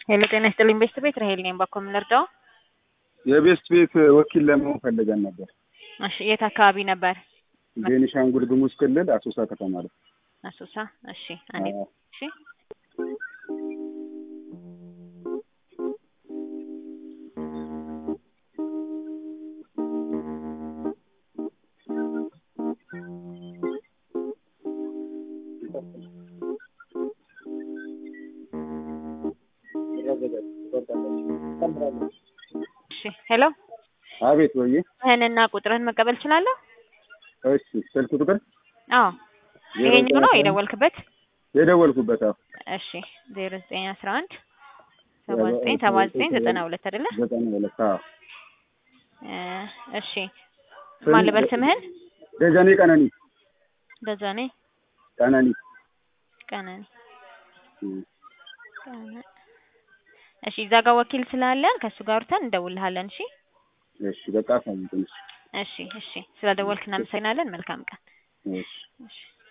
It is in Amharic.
ሄሎ ጤና ይስጥልኝ ቤስት ቤት ራሄል ነኝ። ባኮ ምን ልርዳው? የቤስት ቤት ወኪል ለመሆን ፈልገን ነበር። እሺ የት አካባቢ ነበር? ቤኒሻንጉል ጉሙዝ ክልል አሶሳ ከተማ ላይ። አሶሳ። እሺ አንዴ አዎ። እሺ እሺ ሄሎ አቤት ወዬ። ስምህንና ቁጥርህን መቀበል እችላለሁ? እሺ ስልክ ቁጥር አዎ ይሄኛው ነው የደወልክበት? የደወልኩበት አዎ እሺ ዜሮ ዘጠኝ አስራ አንድ ሰባ ዘጠኝ ሰባ ዘጠኝ ዘጠና ሁለት አይደለ? ዘጠና ሁለት አዎ። እ እሺ ማን ልበል ስምህን? ደጀኔ ቀነኒ ደጀኔ ቀነኒ ቀነኒ እም። ቀነ- እሺ እዛ ጋር ወኪል ስላለን ከእሱ ጋር አውርተን እንደውልሃለን። እሺ እሺ በቃ አሳውቅኝ። እሺ እሺ ስለደወልክ እናመሰግናለን። መልካም ቀን። እሺ እሺ